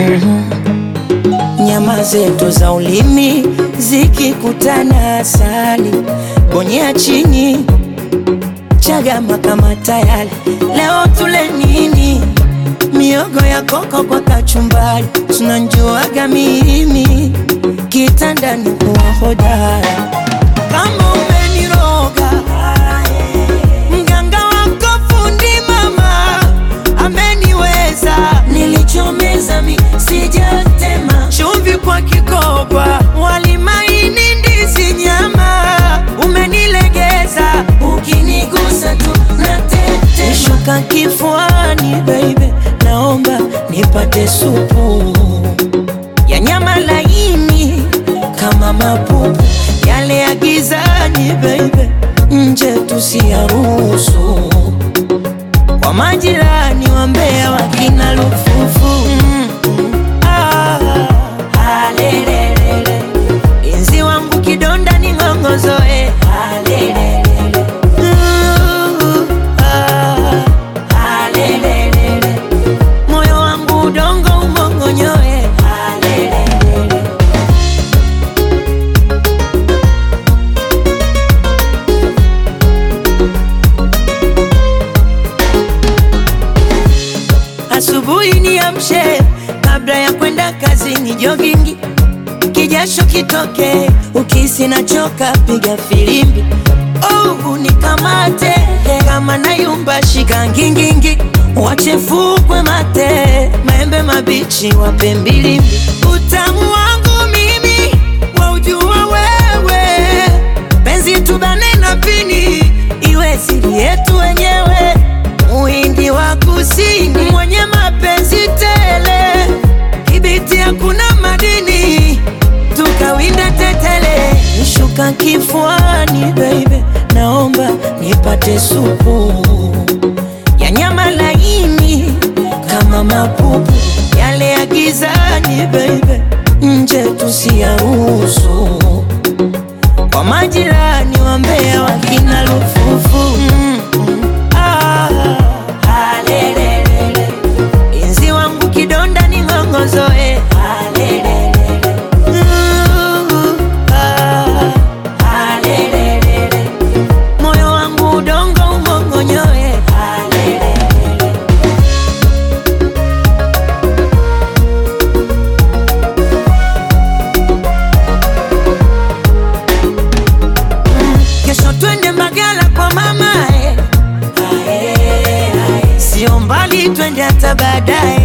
Nyama zetu za ulimi zikikutana, asali bonyea chini, chagama kama tayari. Leo tule nini? Miogo ya koko kwa kachumbari, tunanjuaga mimi kitandani kuwa hodara. Kama umeniroga mganga wako fundi mama ameniweza, nilichomeza mi sijatema, chumvi kwa kikoba, wali maini, ndizi, nyama, umenilegeza, ukinigusa tu natete, shuka kifuani baby, naomba nipate supu ya nyama laini kama mapupu yale ya gizani baby, nje tusiyaruhusu kwa majirani wa Mbeya wakina lufufu mm, mm, ah, alelelele. Inzi wangu kidonda ni ng'ongozoe alelelele. Uh, ah, alelelele. Moyo wangu udongo umongonyoe alelelele. Asubuhi niamshe kabla ya kwenda kazini, jogingi kijasho kitoke, ukisi nachoka, piga filimbi oh, unikamate kama nayumba, shika ngingingi, wachefukwe mate, maembe mabichi wape mbilimbi, utamu wangu mimi waujua wewe, penzi tubane na pini, iwe siri yetu wenyewe Muhindi wa kusini mwenye mapenzi tele, kibiti hakuna madini, tukawinda tetele, nishuka kifuani baby, naomba nipate supu ya nyama laini kama mapupu yale ya gizani baby, nje tusiyaruhusu kwa majirani wa Mbeya wakina lufufu mm, mm, ah, alelelele. Inzi wangu kidonda ni ng'ongozoe alelelele. Uh, ah, alelelele. Moyo wangu udongo umongonyoe alelelele. Kesho twende Mbagala kwa mama eh. Sio mbali twende hata baadaye